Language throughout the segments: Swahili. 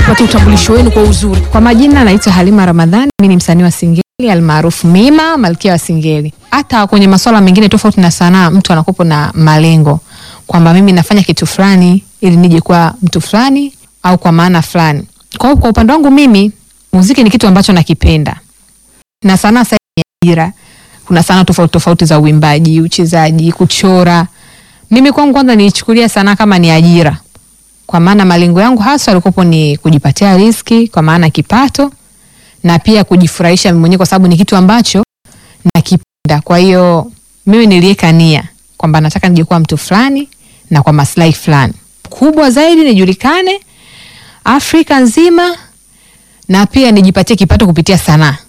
tupatie utambulisho wenu kwa uzuri. Kwa majina naitwa Halima Ramadhani, mimi ni msanii wa Singeli almaarufu Mima, malkia wa Singeli. Hata kwenye masuala mengine tofauti na sanaa, mtu anakuwa na malengo kwamba mimi nafanya kitu fulani ili nije kuwa mtu fulani au kwa maana fulani. Kwa hiyo kwa upande wangu mimi muziki ni kitu ambacho nakipenda, na sanaa sasa ni ajira. Kuna sanaa tofauti tofauti za uimbaji, uchezaji, kuchora. Mimi kwangu kwanza nilichukulia sanaa kama ni ajira kwa maana malengo yangu hasa yalikuwa ni kujipatia riziki kwa maana kipato na pia kujifurahisha mimi mwenyewe kwa sababu ni kitu ambacho nakipenda. Kwa hiyo mimi niliweka nia kwamba nataka nije kuwa mtu fulani na kwa maslahi fulani kubwa zaidi, nijulikane Afrika nzima na pia nijipatie kipato kupitia sanaa.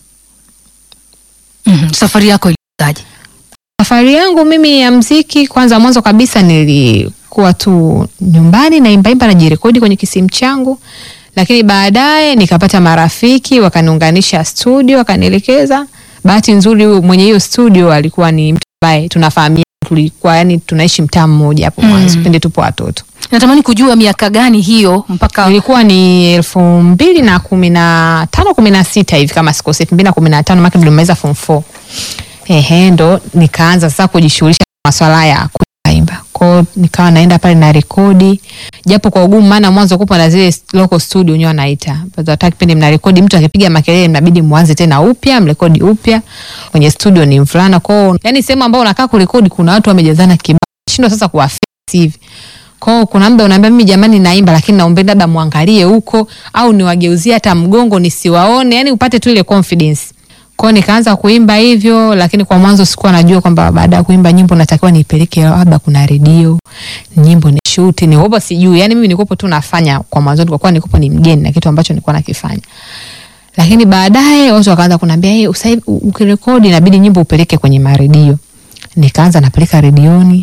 Mhm, safari yako ilikuwaje? Safari yangu mimi ya mziki, kwanza mwanzo kabisa nilikuwa tu nyumbani naimbaimba najirekodi kwenye kisimu changu, lakini baadaye nikapata marafiki wakaniunganisha studio, wakanielekeza. Bahati nzuri huyu mwenye hiyo studio alikuwa ni mtu ambaye tunafahamiana, tulikuwa yani tunaishi mtaa mmoja hapo mwanzo Mm. pindi tupo watoto. Natamani kujua miaka gani hiyo mpaka Ilikuwa ni elfu mbili na kumi na tano kumi na sita hivi kama sikosi, elfu mbili na kumi na tano maana nilimaliza form 4. Ehe, ndo nikaanza sasa kujishughulisha na maswala ya kuimba. Kwao nikawa naenda pale na rekodi, japo kwa ugumu, maana mwanzo kupo na zile local studio wenyewe wanaita. Hata kipindi mna rekodi, mtu akipiga makelele mnabidi mwanze tena upya, mrekodi upya. Kwenye studio ni mvulana kwao, yani sehemu ambayo unakaa kurekodi kuna watu wamejazana kibao, shindwa sasa kuwafix hivi kwao kuna muda unaambia mimi jamani naimba lakini naomba labda muangalie huko au niwageuzie hata mgongo nisiwaone yani upate tu ile confidence kwao nikaanza kuimba hivyo lakini kwa mwanzo sikuwa najua kwamba baada ya kuimba nyimbo natakiwa niipeleke labda kuna redio nyimbo ni shuti nikopo sijui yani mimi nikopo tu nafanya kwa mwanzo kwa kuwa nikopo ni mgeni na kitu ambacho nilikuwa nakifanya lakini baadaye watu wakaanza kuniambia hey, sasa hivi ukirekodi inabidi nyimbo upeleke kwenye maredio nikaanza napeleka redioni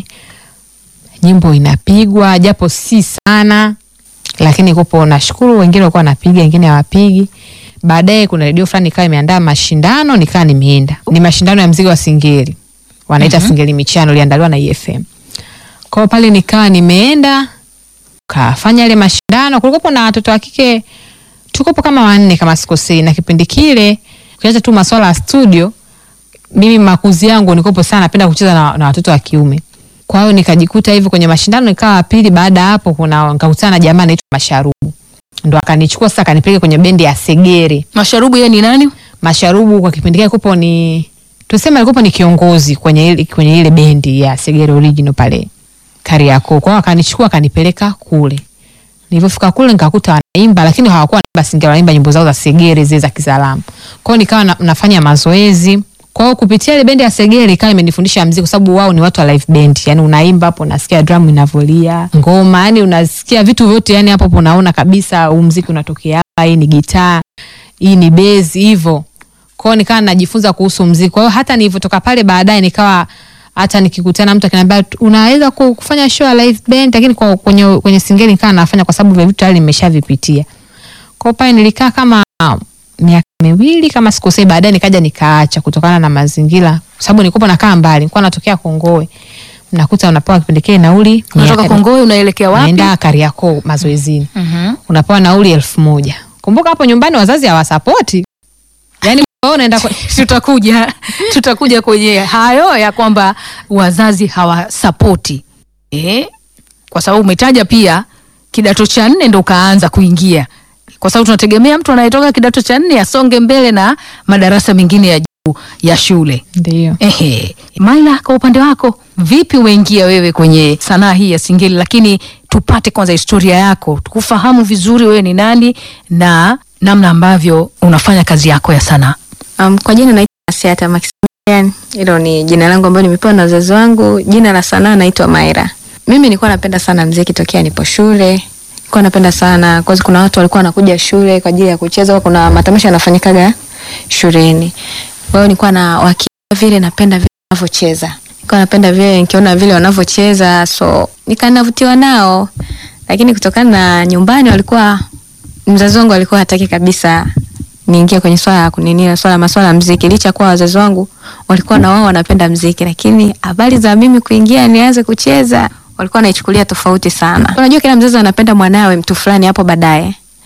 nyimbo inapigwa japo si sana, lakini kupo, nashukuru wengine walikuwa wanapiga, wengine hawapigi. Baadaye kuna redio fulani ikawa imeandaa mashindano, nikawa nimeenda. Ni mashindano ya mziki wa Singeli, wanaita Singeli Michano, iliandaliwa na EFM. Kwa hiyo pale nikawa nimeenda kafanya ile mashindano. Kulikuwa na watoto wa kike tukopo kama wanne kama sikosei, na kipindi kile ukiacha tu maswala ya studio, mimi makuzi yangu nikopo sana napenda kucheza na, na watoto wa kiume kwa hiyo nikajikuta hivyo kwenye mashindano nikawa wa pili. Baada ya hapo, kuna nikakutana na jamaa anaitwa Masharubu, ndo akanichukua sasa akanipeleka kwenye bendi ya Segere. Masharubu yeye ni nani? Masharubu kwa kipindi kile kupo ni tuseme alikuwa ni kiongozi kwenye ile kwenye ile bendi ya Segere original pale Kariakoo. Kwa hiyo akanichukua akanipeleka kule. Nilipofika kule nikakuta wanaimba lakini hawakuwa wanaimba Singeli, wanaimba nyimbo zao za Segere zile za Kizalamu. Kwa hiyo nikawa na, nafanya mazoezi kwa hiyo kupitia ile bendi ya Segere ikawa imenifundisha muziki kwa sababu wao ni watu wa live band. Yaani unaimba hapo unasikia drum inavolia, ngoma, yani unasikia vitu vyote yani hapo hapo unaona kabisa huu muziki unatokea hapa, hii ni gitaa, hii ni bass hivyo. Kwa hiyo nikawa najifunza kuhusu muziki. Kwa hiyo hata nilivyotoka pale baadaye nikawa hata nikikutana mtu akiniambia unaweza ku- kufanya show ya live band lakini kwa kwenye kwenye Singeli nikawa nafanya kwa sababu vile vitu tayari nimeshavipitia. Kwa hiyo pale nilikaa kama miaka miwili kama sikosei, baadaye nikaja nikaacha kutokana na mazingira, kwa sababu nilikuwa nakaa mbali, nilikuwa natokea Kongowe, nakuta unapewa kipindi kile nauli Unatoka mia- Kongowe unaelekea wapi? naenda Kariakoo mazoezini, Mhm. unapewa nauli elfu moja. Kumbuka hapo nyumbani wazazi hawasapoti, yani wewe unaenda kwa... tutakuja tutakuja kwenye hayo ya kwamba wazazi hawasapoti eh, kwa sababu umetaja pia kidato cha nne ndo ukaanza kuingia, kwa sababu tunategemea mtu anayetoka kidato cha nne asonge mbele na madarasa mengine ya juu ya shule. ndio Ehe, Maila, kwa upande wako vipi umeingia wewe kwenye sanaa hii ya Singeli? Lakini tupate kwanza historia yako, tukufahamu vizuri wewe ni nani na namna ambavyo unafanya kazi yako ya sanaa. Um, kwa jina naitwa Asiata Maximilian. Hilo ni jina langu ambalo nimepewa na wazazi wangu. Jina la sanaa naitwa Maira. Mimi nilikuwa napenda sana muziki tokea nipo shule. Nilikuwa napenda sana kwa sababu kuna watu walikuwa wanakuja shule kwa ajili ya kucheza, kuna matamasha yanafanyikaga shuleni. Kwa hiyo nilikuwa na wakia vile napenda vile wanavyocheza. Nilikuwa napenda vile nikiona vile wanavyocheza so nikanavutiwa nao. Lakini kutokana na nyumbani walikuwa mzazi wangu alikuwa hataki kabisa niingie kwenye swala ya kunini swala maswala ya mziki, licha kuwa wazazi wangu walikuwa na wao wanapenda mziki, lakini habari za mimi kuingia nianze kucheza walikuwa wanaichukulia tofauti sana. Unajua kila mzazi anapenda mwanawe mtu fulani hapo baadaye. Uh,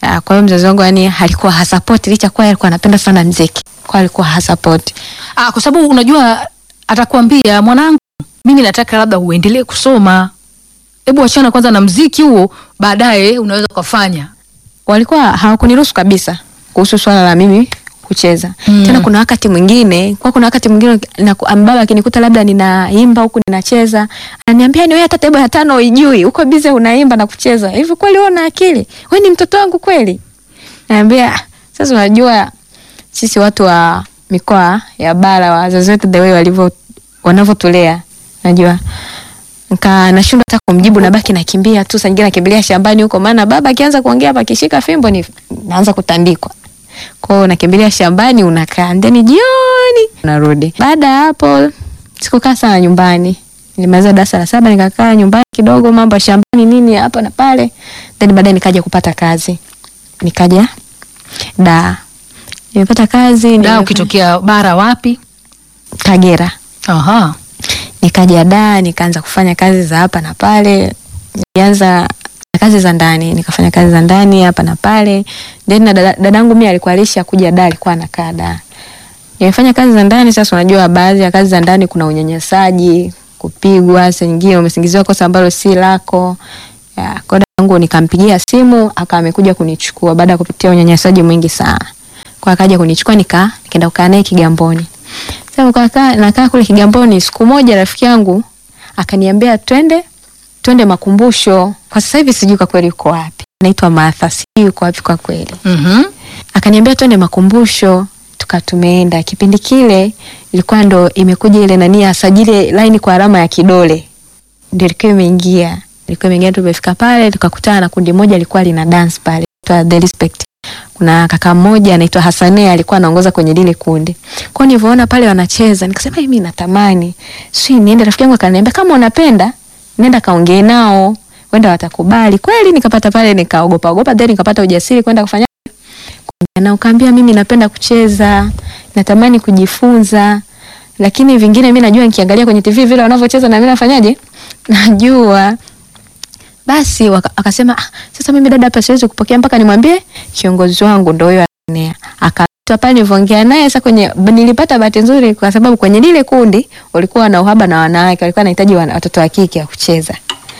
Ah, Kwa hiyo mzazi wangu yani alikuwa hasapoti licha kuwa alikuwa anapenda sana mziki. Kwa alikuwa hasapoti. Ah, kwa sababu unajua atakwambia mwanangu, mimi nataka labda uendelee kusoma, hebu achana kwanza na mziki huo, baadaye unaweza ukafanya. Walikuwa hawakuniruhusu kabisa kuhusu swala la mimi kucheza. Mm. Tena kuna wakati mwingine, kwa kuna wakati mwingine na baba akinikuta labda ninaimba huku ninacheza, ananiambia ni wewe hata tebo ya tano uijui, uko bize unaimba na kucheza. Hivi kweli wewe una akili? Wewe ni mtoto wangu kweli? Naambia sasa unajua sisi watu wa mikoa ya bara wazazi wetu the way walivyo wanavyotulea najua nika nashindwa hata kumjibu nabaki nakimbia tu saa nyingine nakimbilia shambani huko maana baba akianza kuongea hapa akishika fimbo ni naanza kutandikwa kwao nakimbilia shambani unakaa ndeni jioni unarudi baada ya hapo sikukaa sana nyumbani nilimaliza darasa la saba nikakaa nyumbani kidogo mambo ya shambani nini hapa na pale then baadaye nikaja kupata kazi nikaja da nimepata kazi Da, nimefanya- ukitokea bara wapi? Kagera Aha. nikaja da nikaanza kufanya kazi za hapa na pale nilianza na kazi za ndani nikafanya kazi za ndani hapa na pale then na dada- dadangu mimi alikuwa alisha kuja da alikuwa anakaa da nimefanya kazi za ndani sasa unajua baadhi ya kazi za ndani kuna unyanyasaji kupigwa saa nyingine umesingiziwa kosa ambalo si lako ya, kwa dadangu nikampigia simu akawa amekuja kunichukua baada ya kupitia unyanyasaji mwingi sana kwa akaja kunichukua nika nikaenda kukaa naye Kigamboni sasa nikakaa nakaa kule Kigamboni siku moja rafiki yangu akaniambia twende twende makumbusho kwa sasa hivi sijui kwa kweli uko wapi naitwa Martha sijui uko wapi kwa kweli Mhm. akaniambia twende makumbusho tuka tumeenda kipindi kile ilikuwa ndo imekuja ile nani asajili line kwa alama ya kidole ndio ilikuwa imeingia ilikuwa imeingia tumefika pale tukakutana na kundi moja lilikuwa lina dance pale inaitwa The Respect kuna kaka mmoja anaitwa Hasane alikuwa anaongoza kwenye lile kundi kwa hiyo nilivyoona pale wanacheza nikasema mimi natamani si niende rafiki yangu akaniambia kama unapenda nenda kaongee nao wenda watakubali kweli nikapata pale nikaogopa ogopa then nikapata ujasiri kwenda kufanya na ukaambia mimi napenda kucheza natamani kujifunza lakini vingine mi najua nikiangalia kwenye tv vile wanavyocheza na mi nafanyaje najua basi waka- akasema ah, sasa mimi dada hapa siwezi kupokea mpaka nimwambie kiongozi wangu ndo huyo anea akaitwa pale nilivyoongea naye sasa kwenye nilipata bahati nzuri kwa sababu kwenye lile kundi walikuwa na uhaba na wanawake walikuwa wanahitaji wana- watoto wa kike wa kucheza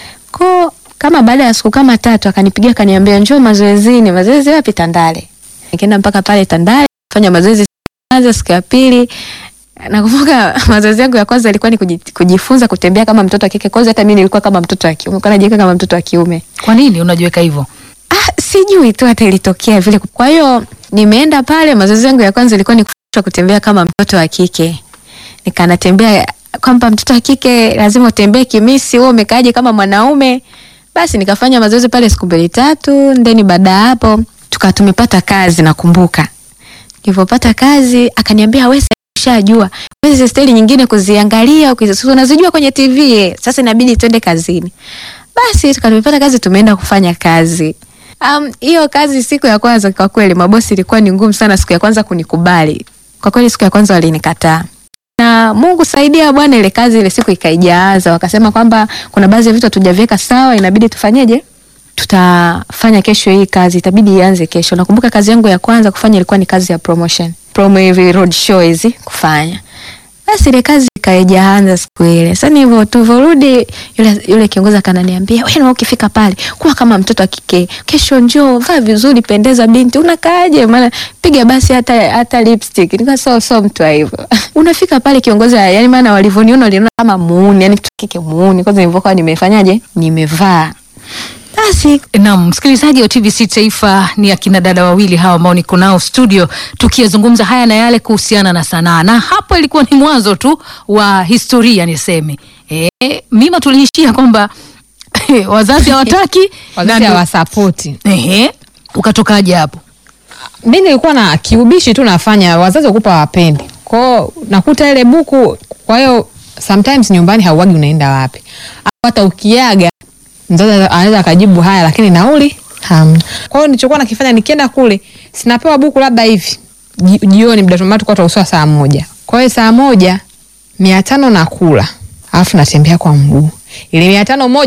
ko kama baada ya siku kama tatu akanipigia akaniambia njoo mazoezini mazoezi wapi Tandale nikaenda mpaka pale Tandale fanya mazoezi siku ya kwanza siku ya pili nakumbuka mazoezi yangu ya kwanza ilikuwa ni kuji- kujifunza kutembea kama mtoto wa kike kwanza hata mimi nilikuwa kama mtoto wa kiume kwa najiweka kama mtoto wa kiume Kwa nini unajiweka hivyo? ah, sijui tu hata ilitokea vile kwa hiyo nimeenda pale mazoezi yangu ya kwanza ilikuwa ni kufundishwa kutembea kama mtoto wa kike nikanatembea kwamba mtoto wa kike lazima utembee kimisi wewe umekaaje kama mwanaume basi nikafanya mazoezi pale siku mbili tatu ndeni baada ya hapo tuka tumepata kazi nakumbuka nilivyopata kazi akaniambia wewe ushajua hizi steli nyingine kuziangalia ukizi- unazijua kwenye tv eh. sasa inabidi twende kazini basi tukamepata kazi tumeenda kufanya kazi Um, hiyo kazi siku ya kwanza kwa kweli mabosi ilikuwa ni ngumu sana siku ya kwanza kunikubali kwa kweli siku ya kwanza walinikataa na Mungu saidia bwana, ile kazi ile siku ikaijaza, wakasema kwamba kuna baadhi ya vitu hatujaviweka sawa, inabidi tufanyeje? Tutafanya kesho hii kazi, itabidi ianze kesho. Nakumbuka kazi yangu ya kwanza kufanya ilikuwa ni kazi ya promotion, promo hivi road show hizi kufanya. Basi ile kazi ikaijaanza siku ile. Sasa hivyo tulivyorudi, yule yule kiongozi akananiambia, wewe na ukifika pale kuwa kama mtoto wa kike, kesho njoo, vaa vizuri, pendeza binti, unakaaje? Maana piga basi hata hata lipstick. Nika so so mtu wa hivyo. Unafika pale kiongozi, yani maana walivyoniona waliona kama muuni, yani mtoto wa kike muuni. Kwanza nilivyokuwa nimefanyaje? Nimevaa. Basi Naam, msikilizaji wa TBC Taifa, ni akina dada wawili hawa ambao niko nao studio tukiyazungumza haya na yale kuhusiana na sanaa, na hapo ilikuwa ni mwanzo tu wa historia niseme. E, mima tuliishia kwamba wazazi hawataki wazazi na- hawasapoti. Ehe, ukatokaje hapo? mi nilikuwa na kiubishi tu nafanya, wazazi wakupa wapendi kwao, nakuta ile buku. Kwa hiyo sometimes nyumbani hauagi unaenda wapi, au hata ukiaga mzazi anaweza akajibu haya, lakini nauli hamna. Kwa hiyo nilichokuwa nakifanya nikienda kule, sinapewa buku labda hivi ji- jioni, muda tumatu kwa tuuswa saa moja. Kwa hiyo saa moja mia tano nakula, alafu natembea kwa mguu, ile mia tano moja ndo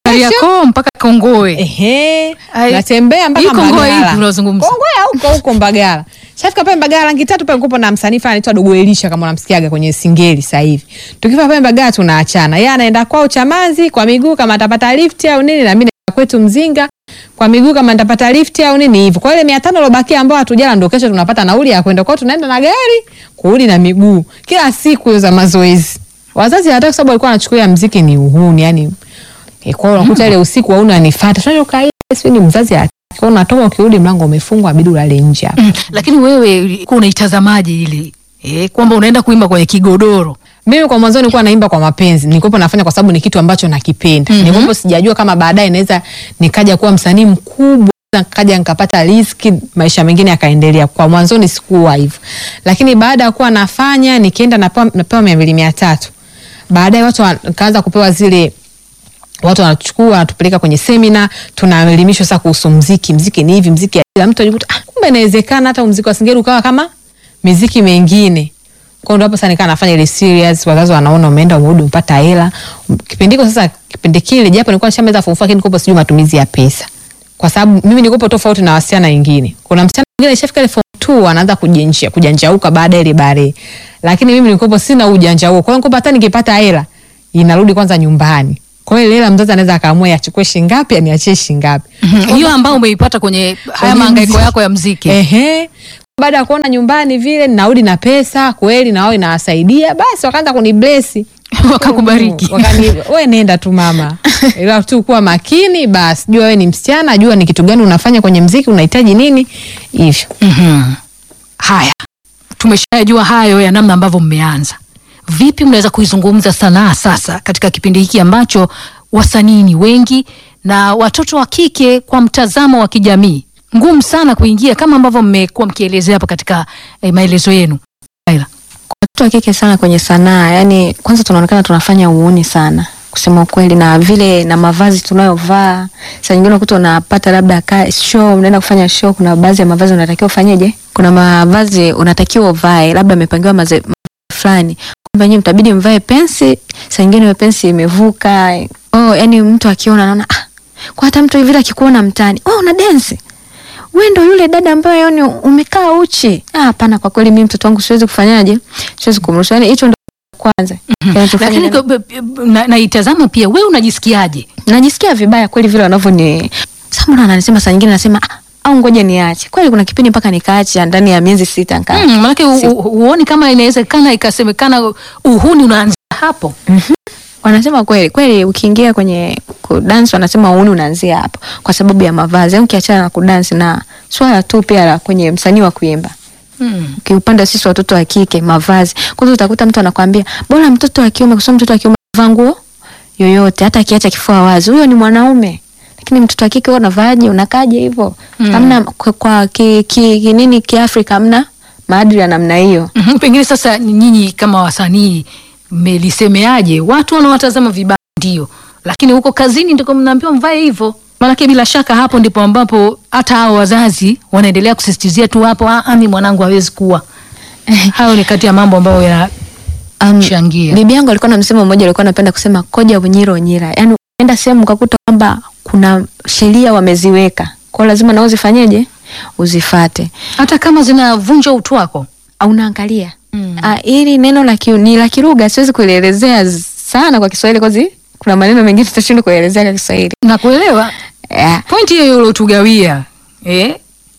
Kariakoo mpaka Kongoe. Ehe, Ai, natembea mpaka hii Kongoe Mbagala. ipi unazungumza? Kongoe huko huko Mbagala. Shafika pale Mbagala rangi tatu pale kupo na msanii fulani anaitwa Dogo Elisha kama unamsikiaga kwenye Singeli sasa hivi. Tukifika pale Mbagala tunaachana. Yeye anaenda kwao Chamazi kwa miguu kama atapata lift au nini na mimi naenda kwetu Mzinga kwa miguu kama nitapata lift au nini hivyo. Kwa ile 500 lobakia ambao hatujala ndio kesho tunapata nauli ya kwenda kwao tunaenda na gari, kurudi na miguu. Kila siku hizo za mazoezi. Wazazi hawataka sababu walikuwa wanachukulia mziki ni uhuni, yani E, kwa hiyo unakuta ile usiku wauna anifuata. Tunajua kaida sio ni mzazi hataki. Kwa hiyo unatoka ukirudi mlango umefungwa abidi ulale nje hapo. Mm, lakini wewe ulikuwa unaitazamaje ile eh, kwamba unaenda kuimba kwenye kigodoro? Mimi kwa mwanzo nilikuwa naimba kwa mapenzi. Nilikuwa nafanya kwa sababu ni kitu ambacho nakipenda. Mhm. Nilikuwa sijajua kama baadaye naweza nikaja kuwa msanii mkubwa nikaja nikapata riziki maisha mengine yakaendelea. Kwa mwanzoni sikuwa hivyo. Lakini baada ya kuwa nafanya nikienda napewa napewa 200 300. Baadaye watu wakaanza kupewa zile watu wanachukua wanatupeleka kwenye semina, tunaelimishwa sasa kuhusu mziki. Mziki ni hivi, mziki ya mtu ajikuta ah, kumbe inawezekana hata mziki wa Singeli ukawa kama miziki mengine. Kwa hiyo hapo sasa nikaa nafanya ile serious, wazazi wanaona umeenda umerudi umepata hela. Kipindi hiko sasa, kipindi kile japo nilikuwa nishamaliza form 4 lakini nilikuwa sijui matumizi ya pesa. Kwa sababu mimi nilikuwa tofauti na wasichana wengine. Kuna msichana mwingine alishafika ile form 2 anaanza kujinjia kujanjauka baada ya ile bare. Lakini mimi nilikuwa sina ujanja huo. Kwa hiyo nilikuwa hata nikipata hela inarudi kwanza nyumbani. Kwa hiyo ile hela mzazi anaweza akaamua achukue shilingi ngapi aniachie shilingi ngapi. Mhm, Hiyo ambayo umeipata kwenye haya Kwenye mahangaiko mziki. yako ya mziki. Ehe. Baada ya kuona nyumbani vile narudi na pesa kweli na wao inawasaidia, basi wakaanza kunibless. Wakakubariki. Wakani, we nenda tu mama, ila tu kuwa makini basi, jua wewe ni msichana, jua ni kitu gani unafanya kwenye mziki, unahitaji nini hivyo. Mhm. Haya, tumeshajua hayo ya namna ambavyo mmeanza. Vipi mnaweza kuizungumza sanaa sasa katika kipindi hiki ambacho wasanii ni wengi na watoto wa kike kwa mtazamo wa kijamii ngumu sana kuingia kama ambavyo mmekuwa mkielezea hapa katika eh, maelezo yenu. Laila. watoto wa kike sana kwenye sanaa, yani kwanza tunaonekana tunafanya uuni sana kusema ukweli, na vile na mavazi tunayovaa. Saa nyingine unakuta unapata labda ka show, unaenda kufanya show, kuna baadhi ya mavazi unatakiwa ufanyeje, kuna mavazi unatakiwa uvae, labda amepangiwa maze fulani kwamba nyinyi mtabidi mvae pensi, saa nyingine hiyo pensi imevuka. Oh, yani mtu akiona anaona ah, kwa hata mtu hivi akikuona mtaani, oh, una dance wewe ndo yule dada ambaye yani umekaa uchi. Ah, hapana, kwa kweli mimi mtoto wangu siwezi kufanyaje, siwezi kumruhusu. Yani hicho ndo kwanza kinachofanya Lakini nani- kwa- b- b- na- naitazama pia, wewe unajisikiaje? najisikia vibaya kweli vile wanavyoni sasa, mbona ananisema saa nyingine nasema ah, au ngoja niache. Kweli kuna kipindi mpaka nikaacha ndani ya miezi sita nikaa Mm, manake u- u- huoni kama inawezekana ikasemekana uhuni unaanzia hapo? wanasema kweli kweli, ukiingia kwenye kudansi wanasema uuni unaanzia hapo kwa sababu ya mavazi. Yani ukiachana na kudansi na swala tu pia la kwenye msanii wa kuimba Mm. ukiupanda sisi watoto wa kike mavazi, kwanza utakuta mtu anakwambia bora mtoto wa kiume, kwa sababu mtoto wa kiume anavaa nguo yoyote, hata akiacha kifua wazi, huyo ni mwanaume. Lakini mtoto wa kike wewe unavaaje? Unakaje hivyo? Mm. Hamna kwa, kwa ki, ki, ki, nini kiafrika, hamna maadili ya namna hiyo. Mhm, Pengine sasa nyinyi kama wasanii mmelisemeaje? Watu wanawatazama vibaya ndio, lakini huko kazini ndiko mnaambiwa mvae hivyo. Maanake bila shaka hapo ndipo ambapo hata hao wazazi wanaendelea kusisitizia tu hapo, "Ah, ah, mi mwanangu hawezi kuwa. Hayo ni kati ya mambo ambayo yanachangia. Um, bibi yangu alikuwa na msemo mmoja alikuwa anapenda kusema koja unyira unyira, yaani unaenda sehemu ukakuta kwamba kuna sheria wameziweka, kwa hiyo lazima nao uzifanyeje, uzifate hata kama zinavunja utu wako. au unaangalia Mm. Ah, hili neno la ki, ni la Kiruga, siwezi kulielezea z- sana kwa Kiswahili kwazi kuna maneno mengine tutashindwa kuelezea kwa Kiswahili. na kuelewa Yeah. pointi hiyo uliotugawia eh?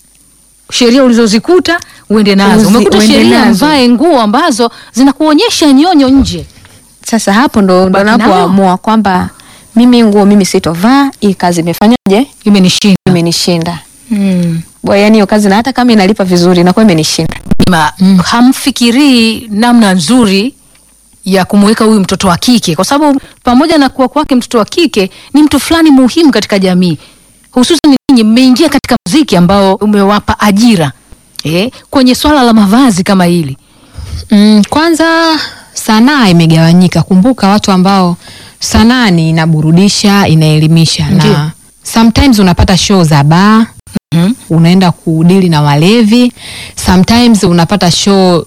sheria ulizozikuta uende nazo. Uzi- Umekuta uende sheria nazo. mvae nguo ambazo zinakuonyesha nyonyo nje. Sasa hapo ndo ndo Baki nayo. napoamua kwamba mimi nguo mimi sitovaa, hii kazi imefanyaje, Imenishinda. imenishinda. Mm. Bwana, yani hiyo kazi na hata kama inalipa vizuri inakuwa imenishinda. Ma, hamfikirii namna nzuri ya kumweka huyu mtoto wa kike, kwa sababu pamoja na kuwa kwake mtoto wa kike ni mtu fulani muhimu katika jamii, hususan ninyi mmeingia katika muziki ambao umewapa ajira eh, kwenye swala la mavazi kama hili. Mm, kwanza sanaa imegawanyika. Kumbuka watu ambao sanaa ni inaburudisha, inaelimisha Ndiyo. na sometimes unapata show za baa Mhm. unaenda kudili na walevi, sometimes unapata show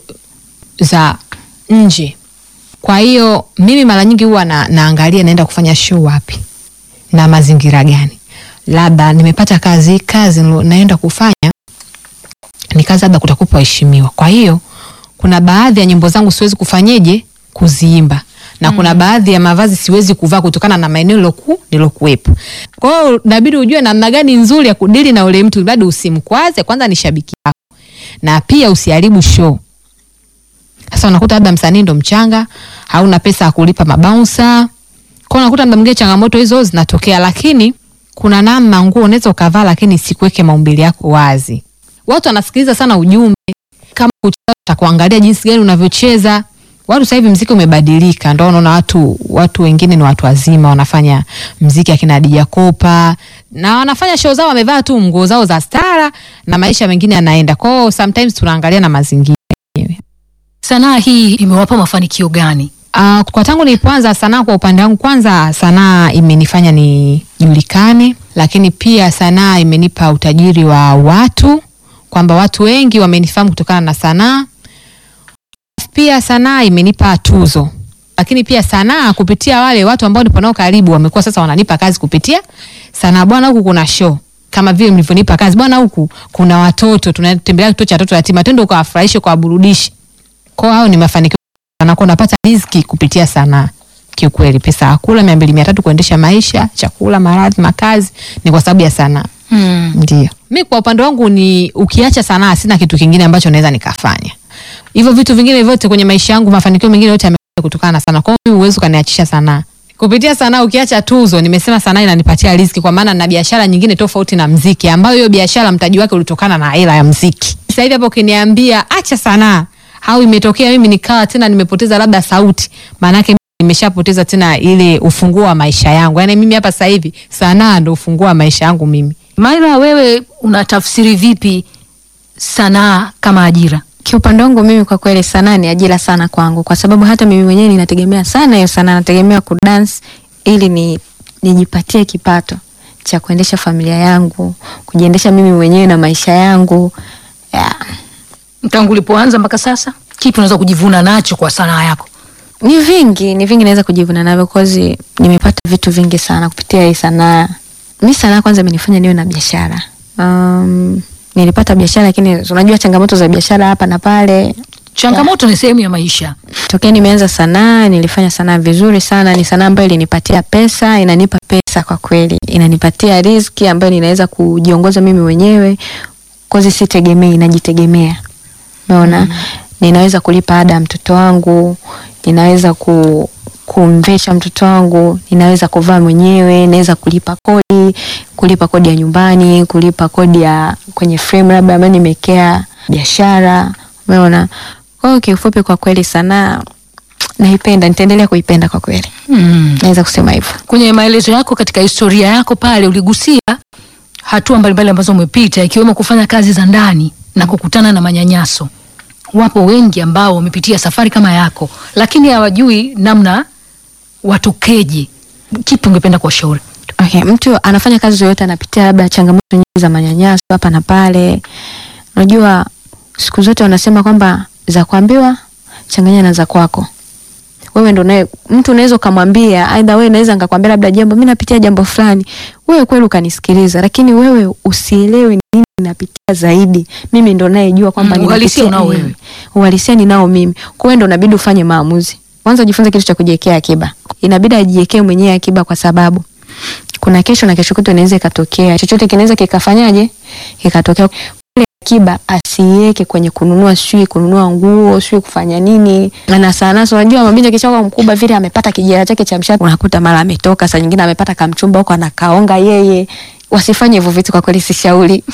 za nje. Kwa hiyo mimi mara nyingi huwa na, naangalia naenda kufanya show wapi, na mazingira gani. Labda nimepata kazi, kazi nilo- naenda kufanya ni kazi labda kutakupa waheshimiwa. Kwa hiyo kuna baadhi ya nyimbo zangu siwezi kufanyeje kuziimba na kuna baadhi ya mavazi siwezi kuvaa kutokana na maeneo niloku nilokuwepo. Kwa hiyo inabidi ujue namna gani nzuri ya kudili na ule mtu, bado usimkwaze, kwanza ni shabiki yako na pia usiharibu show. Sasa unakuta labda msanii ndo mchanga, hauna pesa ya kulipa mabouncer. Kwa hiyo unakuta muda mwingine changamoto hizo zinatokea, lakini kuna namna nguo unaweza ukavaa, lakini sikuweke maumbile yako wazi. Watu wanasikiliza sana ujumbe, kama kucheza utakuangalia jinsi gani unavyocheza. Watu sasa hivi mziki umebadilika, ndio unaona watu watu wengine ni watu wazima wanafanya mziki akina Dija Kopa na wanafanya show zao wamevaa tu nguo zao za stara na maisha mengine yanaenda. Kwa hiyo sometimes tunaangalia na mazingira yenyewe. Sanaa hii imewapa mafanikio gani? Uh, kwa tangu nilipoanza sanaa kwa upande wangu, kwanza sanaa imenifanya nijulikane, lakini pia sanaa imenipa utajiri wa watu, kwamba watu wengi wamenifahamu kutokana na sanaa. Pia sanaa imenipa tuzo, lakini pia sanaa kupitia wale watu ambao nipo nao karibu wamekuwa sasa wananipa kazi kupitia sanaa. Bwana, huku kuna show kama vile mlivyonipa kazi bwana, huku kuna watoto tunatembelea kituo cha watoto yatima, twende ukawafurahishe, ukawaburudishe. Kwa hiyo hao ni mafanikio anakuwa unapata riziki kupitia sanaa. Kiukweli, pesa ya kula mia mbili mia tatu kuendesha maisha, chakula, maradhi, makazi ni kwa sababu ya sanaa. Mm. Ndio mi kwa upande wangu ni ukiacha sanaa, sina kitu kingine ambacho naweza nikafanya. Hivyo vitu vingine vyote kwenye maisha yangu, mafanikio mengine yote yamekuja kutokana na sanaa. Kwa hiyo mimi huwezi ukaniachisha sanaa. Kupitia sanaa, ukiacha tuzo, nimesema sanaa inanipatia riziki, kwa maana na biashara nyingine tofauti na mziki, ambayo hiyo biashara mtaji wake ulitokana na hela ya mziki. Sasa hivi hapo ukiniambia acha sanaa au imetokea mimi nikawa tena nimepoteza labda sauti, maanake mimi nimeshapoteza tena ile ufunguo wa maisha yangu. Yaani mimi hapa sasa hivi sanaa ndo ufunguo wa maisha yangu mimi. Maira, wewe unatafsiri vipi sanaa kama ajira? Kiupande wangu mimi kwa kweli sanaa ni ajira sana kwangu, kwa sababu hata mimi mwenyewe ninategemea sana hiyo sanaa, nategemea kudance ili ni nijipatie kipato cha kuendesha familia yangu, kujiendesha mimi mwenyewe na maisha yangu yeah. Tangu ulipoanza mpaka sasa, kipi unaweza kujivuna nacho kwa sanaa yako? Ni vingi, ni vingi naweza kujivuna navyo cause nimepata vitu vingi sana kupitia hii sanaa. Mi sanaa kwanza imenifanya niwe na biashara. Um, nilipata biashara lakini unajua changamoto za biashara hapa na pale. Changamoto ni sehemu ya maisha. Tokea nimeanza sanaa, nilifanya sanaa vizuri sana. Ni sanaa ambayo ilinipatia pesa, inanipa pesa kwa kweli, inanipatia riziki ambayo ninaweza kujiongoza mimi mwenyewe, kozi sitegemei, najitegemea. Unaona, ninaweza kulipa ada ya mtoto wangu, ninaweza ku kumvesha mtoto wangu, ninaweza kuvaa mwenyewe, naweza kulipa kodi, kulipa kodi ya nyumbani, kulipa kodi ya kwenye frame labda ambayo nimekea biashara. Umeona? Kwa hiyo kiufupi, kwa kweli sanaa naipenda, nitaendelea kuipenda kwa kweli, Mm. naweza kusema hivyo. Kwenye maelezo yako katika historia yako pale uligusia hatua mbalimbali ambazo umepita ikiwemo kufanya kazi za ndani na kukutana na manyanyaso. Wapo wengi ambao wamepitia safari kama yako, lakini hawajui namna watokeje. Kipi ungependa kuwashauri? Okay, mtu anafanya kazi yoyote anapitia labda changamoto nyingi za manyanyaso hapa na pale. Unajua siku zote wanasema kwamba za kuambiwa changanya na za kwako. Wewe ndo naye mtu unaweza ukamwambia, aidha wewe naweza nikakwambia labda jambo, mimi napitia jambo fulani, wewe kweli ukanisikiliza, lakini wewe usielewe nini napitia zaidi. Mimi ndo nayejua kwamba Mm, uhalisia ninapitia unao nini. wewe. Uhalisia ninao mimi. Kwa hiyo ndo inabidi ufanye maamuzi. Kwanza jifunze kitu cha kujiwekea akiba. Inabidi ajiwekee mwenyewe akiba kwa sababu kuna kesho na kesho kutwa inaweza ikatokea chochote kinaweza kikafanyaje kikatokea kule akiba asiweke kwenye kununua sijui kununua nguo sijui kufanya nini na sana so unajua mabinti akishakuwa mkubwa vile amepata kijana chake cha mshahara unakuta mara ametoka saa nyingine amepata kamchumba huko anakaonga yeye wasifanye hivyo vitu kwa kweli sishauri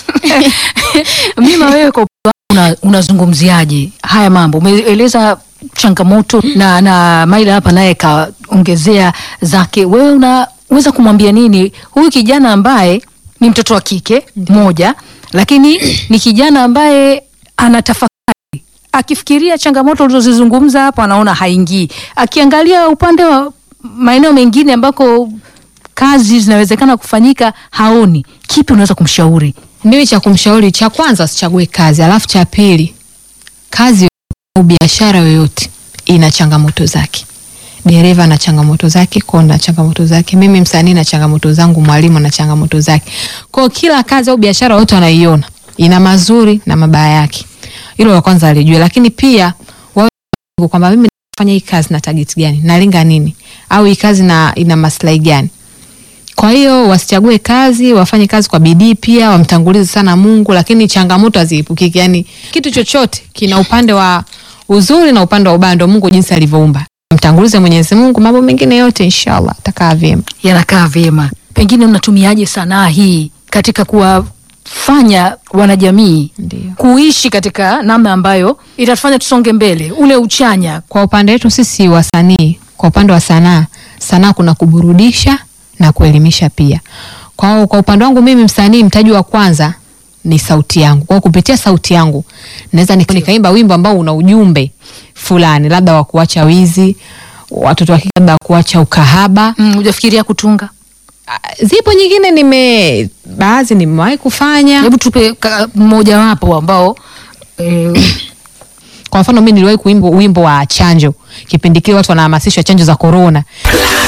Mima, wewe kwa upande wako una, unazungumziaje haya mambo? Umeeleza changamoto na, na Maila hapa naye kaongezea zake. Wewe unaweza kumwambia nini huyu kijana ambaye ni mtoto wa kike moja, lakini ni kijana ambaye anatafakari akifikiria changamoto ulizozizungumza hapo, anaona haingii. Akiangalia upande wa maeneo mengine ambako kazi zinawezekana kufanyika, haoni. Kipi unaweza kumshauri? Mimi cha kumshauri, cha kwanza asichague kazi, alafu cha pili, kazi au biashara yoyote ina changamoto zake. dereva na changamoto zake, konda na changamoto zake, mimi msanii na changamoto zangu, mwalimu na changamoto zake. Kwa kila kazi au biashara yote wanaiona ina mazuri na mabaya yake. Hilo la kwanza alijue, lakini pia wawe kwamba mimi nafanya hii kazi na target gani, nalenga nini, au hii kazi na ina maslahi gani. Kwa hiyo wasichague kazi, wafanye kazi kwa bidii, pia wamtangulize sana Mungu, lakini changamoto haziepukiki. Yani kitu chochote kina upande wa uzuri na upande wa ubaya, ndio Mungu jinsi alivyoumba. Mtangulize Mwenyezi Mungu, mambo mengine yote inshallah atakaa vyema. yanakaa vyema. Pengine unatumiaje sanaa hii katika kuwafanya wanajamii Ndio. kuishi katika namna ambayo itatufanya tusonge mbele, ule uchanya? Kwa upande wetu sisi wasanii, kwa upande wa sanaa, sanaa kuna kuburudisha na kuelimisha pia. Kwa, kwa upande wangu mimi msanii, mtaji wa kwanza ni sauti yangu. Kwa hiyo kupitia sauti yangu naweza nika- nikaimba wimbo ambao una ujumbe fulani, labda wa kuacha wizi, watoto wa kike, labda wa kuacha ukahaba. Mm, hujafikiria kutunga? Ah, Zipo nyingine nime baadhi nimewahi kufanya. Hebu tupe ka- mmojawapo ambao eh, Kwa mfano mimi niliwahi kuimba wimbo wa chanjo, kipindi kile watu wanahamasishwa chanjo za korona.